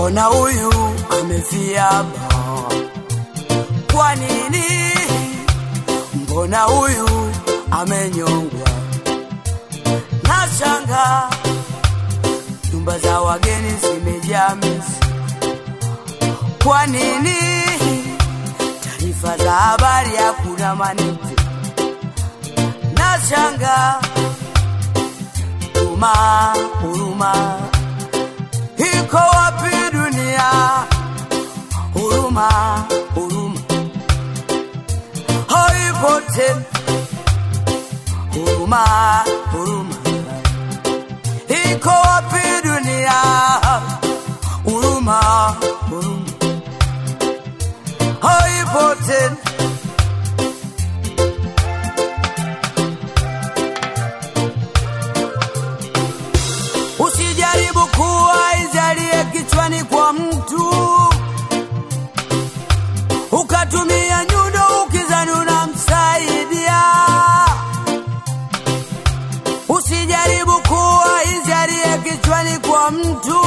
mbona huyu amefiaba? Kwa nini? Mbona huyu amenyongwa? Nashanga nyumba za wageni zimejaa mizi. Kwa nini? Taarifa za habari hakuna manite. Nashanga huruma, huruma iko wapi dunia? Huruma, huruma haipo tena. Huruma, huruma iko wapi dunia? Huruma, huruma haipo tena. Usijaribu kuwa izalie kichwani kwa mtu, ukatumia nyundo ukizani unamsaidia. Usijaribu kuwa izalie kichwani kwa mtu,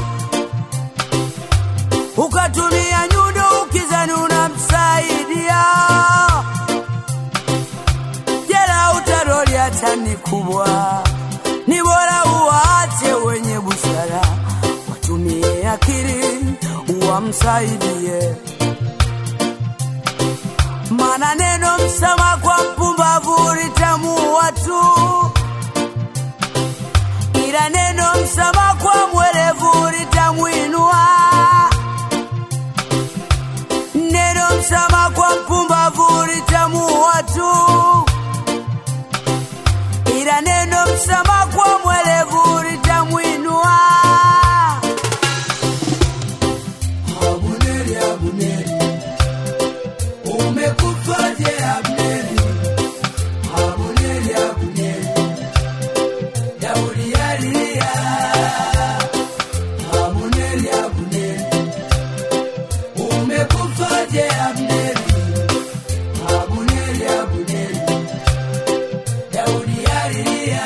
ukatumia nyundo ukizani unamsaidia. Jela utaroli hata ni kubwa, ni bora uwaache wenye busara, watumie akili wamsaidie. Maana neno msama kwa mpumbavu litamuua tu, ila neno msama kwa mwerevu litamwinua. Neno msama kwa mpumbavu litamuua tu, ila neno msama kwa mwerevu litamwinua. Abuneri, Abuneri, umekufaje Abneri? Abuneri, Abuneri, Daudi alilia. Abuneri, Abuneri, umekufaje Abneri? Abuneri, Abuneri, Daudi alilia.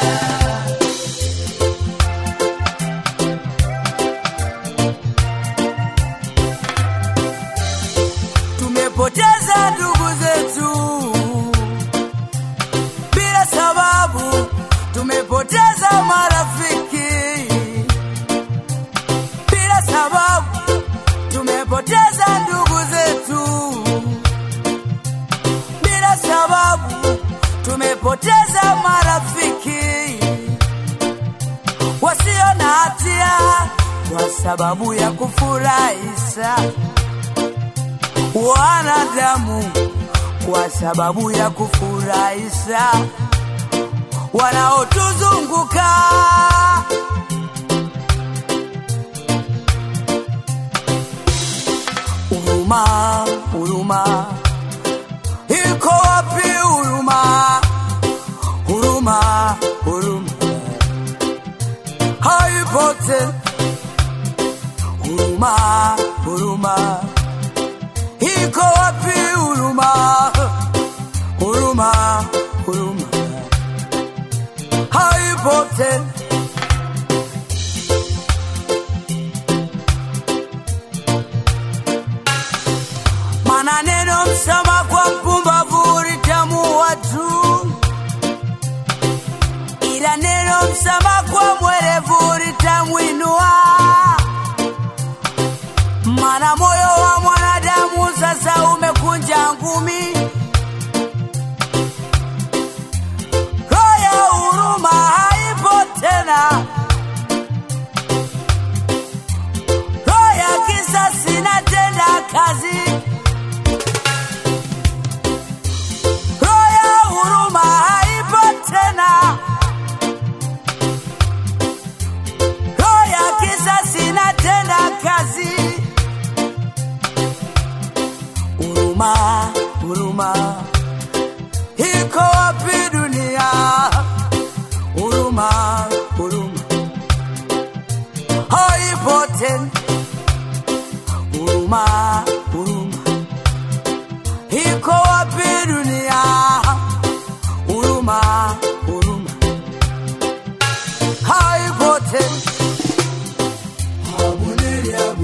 Tumepoteza ndugu zetu bila sababu, tumepoteza marafiki bila sababu, tumepoteza ndugu zetu bila sababu, tumepoteza marafiki wasio na hatia kwa sababu ya kufurahisha wanadamu kwa sababu ya kufurahisha wanaotuzunguka. Huruma, huruma iko wapi? Huruma, huruma, huruma haipo tena. Huruma, huruma iko wapi huruma? Huruma, huruma haipo tena. Maana neno msama kwa mpumbavu litamuua tu, ila neno msama kwa mwerevu litamwinua. Maana moyo wa mwanadamu sasa umekunja ngumi, roho ya huruma haipo tena, roho ya kisasi inatenda kazi, roho ya huruma haipo tena, roho ya kisasi inatenda kazi. Huruma, huruma iko wapi dunia? Huruma, huruma haipo tena. Huruma, huruma iko wapi dunia? Huruma, huruma haipo tena. Abuneri,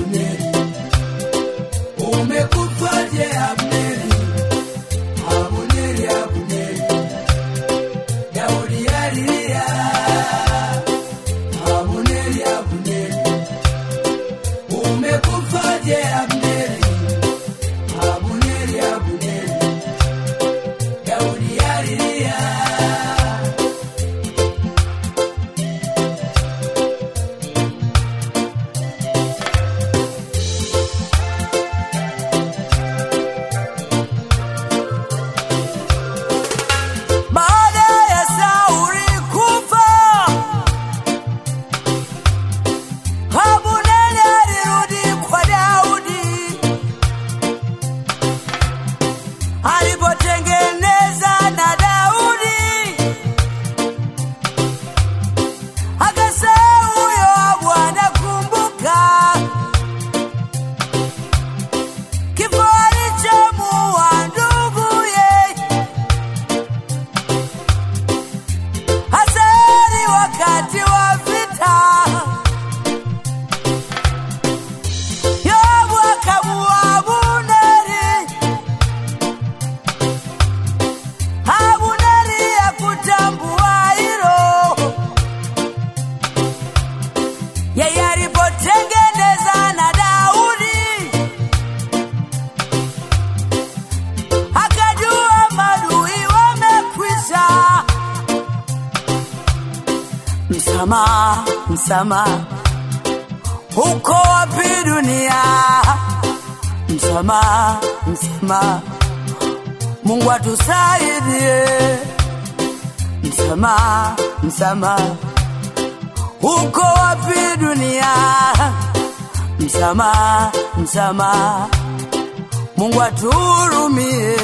alipotengeneza na Daudi, akasema huyo Bwana, kumbuka kifo alichomuua nduguye Hasari wakati wa vita, Yoabu akamuua Abuneri. Abuneri hakutambua hilo, yeye alipotengeneza na Daudi akajua madui wamekwisha. Msamaha, msamaha, uko wapi dunia? Msamaha, msamaha, Mungu atusaidie. Msamaha, msamaha, uko wapi dunia? Msamaha, msamaha, Mungu atuhurumie.